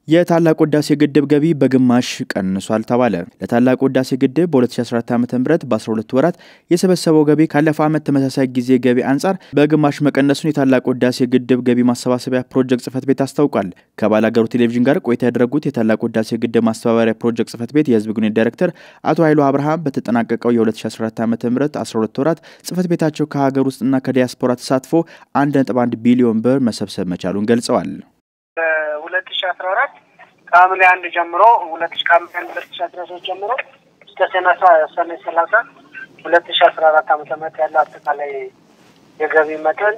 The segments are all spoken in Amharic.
የታላቁ ህዳሴ ግድብ ገቢ በግማሽ ቀንሷል ተባለ። ለታላቁ ህዳሴ ግድብ በ2014 ዓ ም በ12 ወራት የሰበሰበው ገቢ ካለፈው ዓመት ተመሳሳይ ጊዜ ገቢ አንጻር በግማሽ መቀነሱን የታላቁ ህዳሴ ግድብ ገቢ ማሰባሰቢያ ፕሮጀክት ጽህፈት ቤት አስታውቋል። ከባላገሩ ቴሌቪዥን ጋር ቆይታ ያደረጉት የታላቁ ህዳሴ ግድብ ማስተባበሪያ ፕሮጀክት ጽህፈት ቤት የህዝብ ግንኙነት ዳይሬክተር አቶ ኃይሉ አብርሃም በተጠናቀቀው የ2014 ዓ ም 12 ወራት ጽህፈት ቤታቸው ከሀገር ውስጥና ከዲያስፖራ ተሳትፎ 1.1 ቢሊዮን ብር መሰብሰብ መቻሉን ገልጸዋል። ሁለት ሺ አስራ አራት ከሐምሌ አንድ ጀምሮ ሁለት ሺ ከሐምሌ አንድ ሁለት ሺ አስራ ሶስት ጀምሮ እስከ ሰኔ ሰላሳ ሁለት ሺ አስራ አራት ዓመተ ምህረት ያለው አጠቃላይ የገቢ መጠን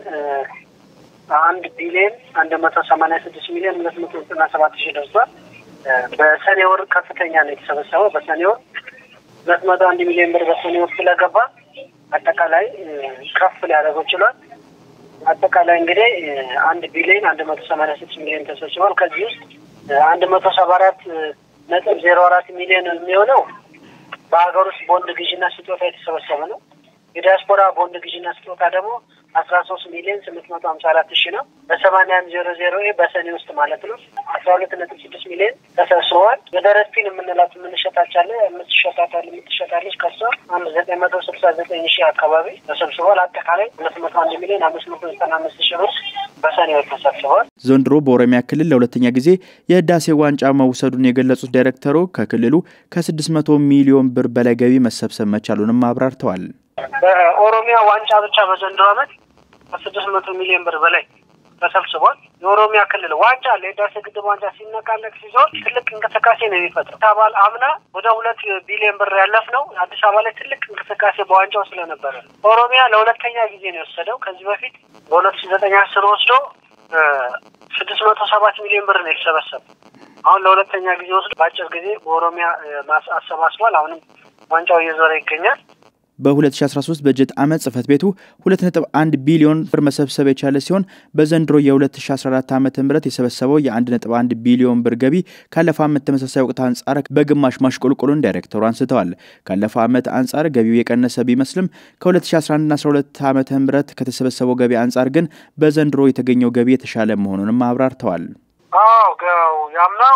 አንድ ቢሊዮን አንድ መቶ ሰማኒያ ስድስት ሚሊዮን ሁለት መቶ ዘጠና ሰባት ሺህ ደርሷል። በሰኔ ወር ከፍተኛ ነው የተሰበሰበው። በሰኔ ወር ሁለት መቶ አንድ ሚሊዮን ብር በሰኔ ወር ስለገባ አጠቃላይ ከፍ ሊያደርገው ችሏል። አጠቃላይ እንግዲህ አንድ ቢሊዮን አንድ መቶ ሰማኒያ ስድስት ሚሊዮን ተሰብስቧል። ከዚህ ውስጥ አንድ መቶ ሰባ አራት ነጥብ ዜሮ አራት ሚሊዮን የሚሆነው በሀገር ውስጥ ቦንድ ግዥና ስጦታ የተሰበሰበ ነው። የዲያስፖራ ቦንድ ግዥና ስጦታ ደግሞ አስራ ሶስት ሚሊዮን ስምንት መቶ ሀምሳ አራት ሺ ነው። በሰማንያ አንድ ዜሮ ዜሮ በሰኔ ውስጥ ማለት ነው አስራ ሁለት ነጥብ ስድስት ሚሊዮን ተሰብስበዋል። በደረስፒን የምንላት የምንሸጣቻለ የምትሸጣታል የምትሸጣለች ከሷ አንድ ዘጠኝ መቶ ስልሳ ዘጠኝ ሺህ አካባቢ ተሰብስበዋል። አጠቃላይ ሁለት መቶ አንድ ሚሊዮን አምስት መቶ ዘጠና አምስት ሺህ ብር በሰኔ ወር ተሰብስበዋል። ዘንድሮ በኦሮሚያ ክልል ለሁለተኛ ጊዜ የህዳሴ ዋንጫ መውሰዱን የገለጹት ዳይሬክተሩ ከክልሉ ከስድስት መቶ ሚሊዮን ብር በላይ ገቢ መሰብሰብ መቻሉንም አብራርተዋል። በኦሮሚያ ዋንጫ ብቻ በዘንድሮ ዓመት ከስድስት መቶ ሚሊዮን ብር በላይ ተሰብስቧል። የኦሮሚያ ክልል ዋንጫ ለህዳሴ ግድብ ዋንጫ ሲነቃነቅ ሲዞር ትልቅ እንቅስቃሴ ነው የሚፈጥረው። አባል አምና ወደ ሁለት ቢሊዮን ብር ያለፍ ነው አዲስ አበባ ላይ ትልቅ እንቅስቃሴ በዋንጫው ስለነበረ ነው። ኦሮሚያ ለሁለተኛ ጊዜ ነው የወሰደው። ከዚህ በፊት በሁለት ሺ ዘጠኝ አስር ወስዶ ስድስት መቶ ሰባት ሚሊዮን ብር ነው የተሰበሰበ። አሁን ለሁለተኛ ጊዜ ወስዶ በአጭር ጊዜ በኦሮሚያ አሰባስቧል። አሁንም ዋንጫው እየዞረ ይገኛል። በ2013 በጀት ዓመት ጽህፈት ቤቱ 2.1 ቢሊዮን ብር መሰብሰብ የቻለ ሲሆን በዘንድሮ የ2014 ዓ ም የሰበሰበው የ1.1 ቢሊዮን ብር ገቢ ካለፈው ዓመት ተመሳሳይ ወቅት አንጻር በግማሽ ማሽቆልቆሉን ዳይሬክተሩ አንስተዋል። ካለፈው ዓመት አንጻር ገቢው የቀነሰ ቢመስልም ከ2011ና 12 ዓ ም ከተሰበሰበው ገቢ አንጻር ግን በዘንድሮ የተገኘው ገቢ የተሻለ መሆኑንም አብራርተዋል። አዎ ያምናው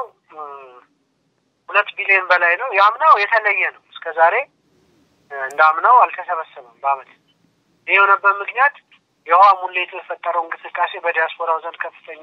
ሁለት ቢሊዮን በላይ ነው። ያምናው የተለየ ነው እስከዛሬ እንዳምናው አልተሰበሰበም በአመት። ይህ የሆነበት ምክንያት የውሃ ሙሌቱ የፈጠረው እንቅስቃሴ በዲያስፖራው ዘንድ ከፍተኛ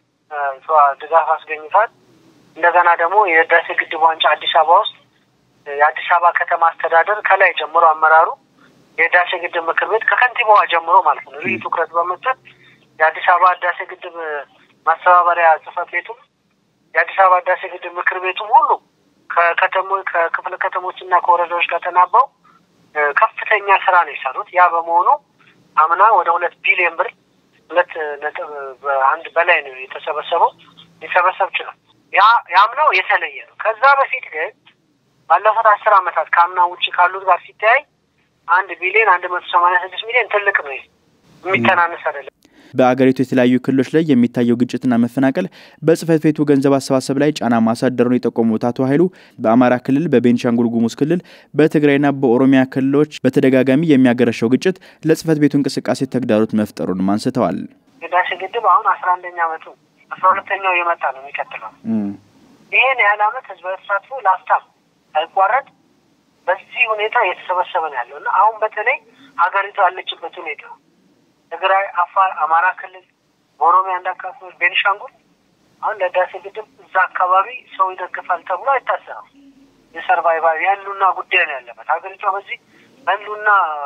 ድጋፍ አስገኝቷል። እንደገና ደግሞ የህዳሴ ግድብ ዋንጫ አዲስ አበባ ውስጥ የአዲስ አበባ ከተማ አስተዳደር ከላይ ጀምሮ አመራሩ የህዳሴ ግድብ ምክር ቤት ከከንቲባዋ ጀምሮ ማለት ነው ልዩ ትኩረት በመስጠት የአዲስ አበባ ህዳሴ ግድብ ማስተባበሪያ ጽህፈት ቤቱም የአዲስ አበባ ህዳሴ ግድብ ምክር ቤቱም ሁሉ ከከተሞች ከክፍለ ከተሞች እና ከወረዳዎች ጋር ተናበው ከፍተኛ ስራ ነው የሰሩት። ያ በመሆኑ አምና ወደ ሁለት ቢሊዮን ብር ሁለት ነጥብ አንድ በላይ ነው የተሰበሰበው ሊሰበሰብ ችሏል። ያ ያምናው የተለየ ነው። ከዛ በፊት ግን ባለፉት አስር አመታት ከአምና ውጭ ካሉት ጋር ሲተያይ አንድ ቢሊዮን አንድ መቶ ሰማኒያ ስድስት ሚሊዮን ትልቅ ነው፣ የሚተናነስ አይደለም። በአገሪቱ የተለያዩ ክልሎች ላይ የሚታየው ግጭትና መፈናቀል በጽህፈት ቤቱ ገንዘብ አሰባሰብ ላይ ጫና ማሳደሩን የጠቆሙት አቶ ኃይሉ በአማራ ክልል፣ በቤንሻንጉል ጉሙዝ ክልል፣ በትግራይና በኦሮሚያ ክልሎች በተደጋጋሚ የሚያገረሸው ግጭት ለጽህፈት ቤቱ እንቅስቃሴ ተግዳሮት መፍጠሩንም አንስተዋል። ህዳሴ ግድብ አሁን አስራ አንደኛ አመቱ አስራ ሁለተኛው የመጣ ነው የሚቀጥለው። ይህን ያህል አመት ህዝባዊ ተሳትፎ ላፍታም ሳይቋረጥ በዚህ ሁኔታ እየተሰበሰበ ነው ያለው እና አሁን በተለይ ሀገሪቱ ያለችበት ሁኔታ ትግራይ፣ አፋር፣ አማራ ክልል፣ በኦሮሚያ አንድ አካባቢዎች፣ ቤኒሻንጉል አሁን ለህዳሴ ግድብ እዛ አካባቢ ሰው ይደግፋል ተብሎ አይታሰብም። የሰርቫይቫል የህልውና ጉዳይ ነው ያለበት ሀገሪቷ በዚህ በህልውና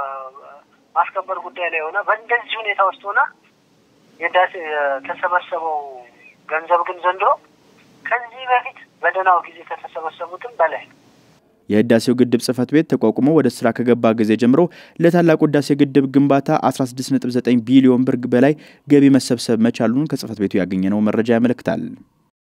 ማስከበር ጉዳይ ላይ ሆና በእንደዚህ ሁኔታ ውስጥ ሆና የህዳሴ የተሰበሰበው ገንዘብ ግን ዘንድሮ ከዚህ በፊት በደህናው ጊዜ ከተሰበሰቡትም በላይ ነው። የህዳሴው ግድብ ጽህፈት ቤት ተቋቁሞ ወደ ስራ ከገባ ጊዜ ጀምሮ ለታላቁ ህዳሴ ግድብ ግንባታ 16.9 ቢሊዮን ብር በላይ ገቢ መሰብሰብ መቻሉን ከጽህፈት ቤቱ ያገኘነው መረጃ ያመለክታል።